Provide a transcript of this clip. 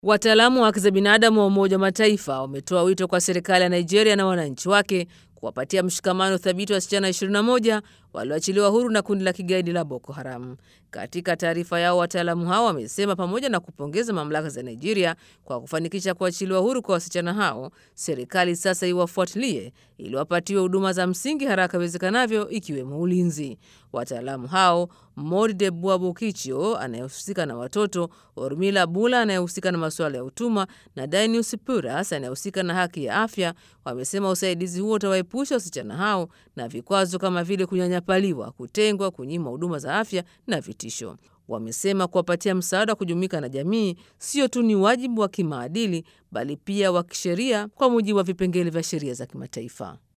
Wataalamu wa haki za binadamu wa Umoja wa Mataifa wametoa wito kwa serikali ya Nigeria na wananchi wake kuwapatia mshikamano thabiti wasichana 21 walioachiliwa huru na kundi la kigaidi la Boko Haram. Katika taarifa yao, wataalamu hao wamesema pamoja na kupongeza mamlaka za Nigeria kwa kufanikisha kuachiliwa huru kwa wasichana hao, serikali sasa iwafuatilie ili wapatiwe huduma za msingi haraka iwezekanavyo, ikiwemo ulinzi. Wataalamu hao Morde Buabukichio anayehusika na watoto, Ormila Bula anayehusika na masuala ya utumwa na Dainius Puras anayehusika na haki ya afya wamesema usaidizi huo utawaepusha wasichana hao na vikwazo kama vile kunyanyapaliwa, kutengwa, kunyimwa huduma za afya na vitisho. Wamesema kuwapatia msaada wa kujumuika na jamii sio tu ni wajibu wa kimaadili, bali pia wa kisheria kwa mujibu wa vipengele vya sheria za kimataifa.